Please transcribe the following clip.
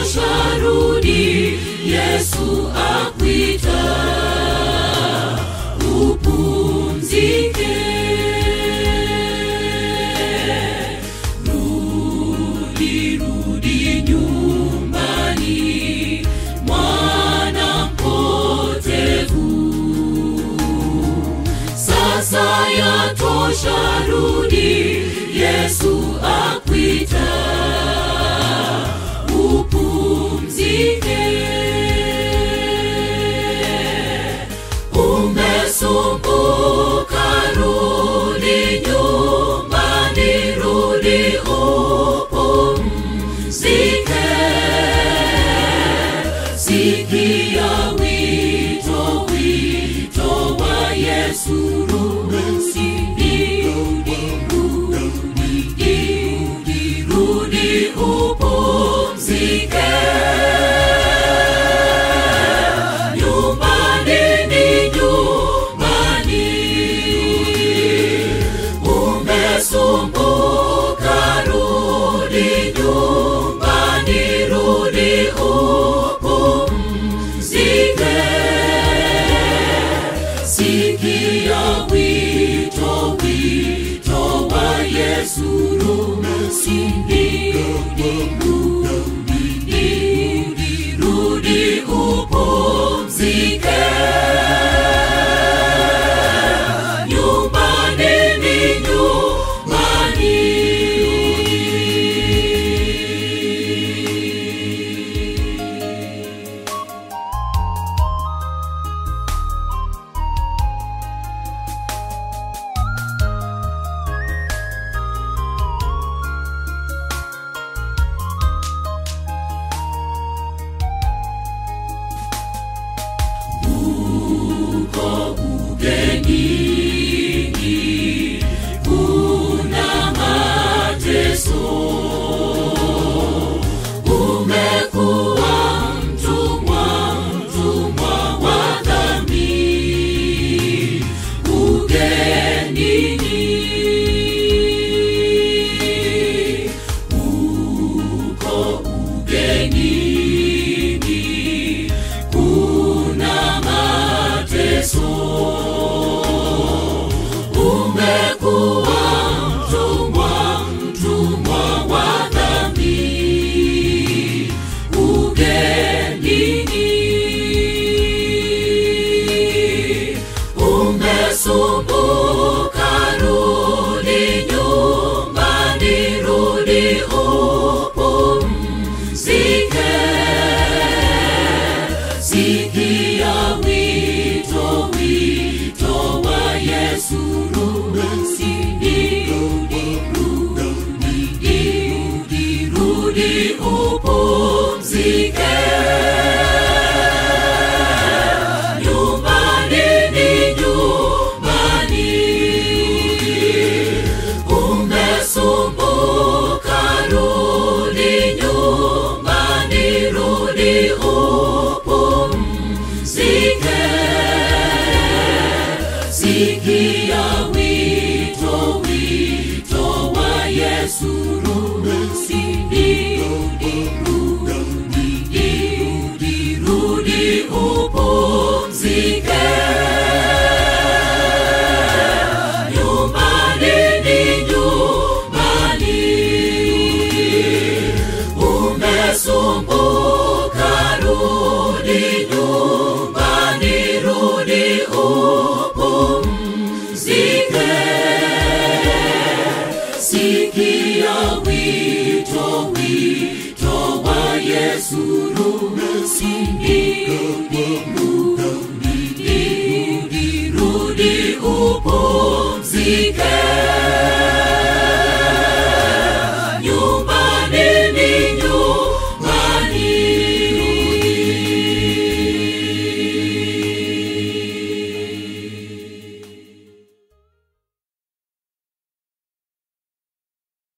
yatosha, rudi, Yesu akuita, upumzike. Rudi, rudi nyumbani, mwana mpotevu. Sasa yatosha, rudi, Yesu akuita, upumzike. Umesumbuka, rudi nyumbani, rudi upumzike. Sikia wito, wito wa Yesu, rudi, rudi, rudi, rudi upumzike. Nyumbani ni nyumbani, umesumbuka, rudi nyumbani, rudi upumzike. Sikia wito, wito wa Yesu, rudi, rudi, rudi, rudi upumzike. Nyumbani ni nyumbani. uko ugenini, kuna mateso. Umekuwa mtumwa, mtumwa wa dhambi, ugenini, uko ugenini, kuna mateso. Umekuwa mtumwa, mtumwa wa dhambi, ugenini. Umesumbuka, rudi nyumbani, rudi upumzike. Sikia wito, wito wa Yesu, rudi, rudi, rudi, rudi upumzike. Nyumbani ni nyumbani, umesumbuka, rudi nyumbani, rudi upumzike. Sikia wito, wito wa Yesu, rudi, rudi, rudi, rudi upumzike. Nyumbani ni nyumbani, umesumbuka, rudi nyumbani, rudi upumzike. Sikia wito, wito wa Yesu, rudi, rudi, rudi, rudi upumzike.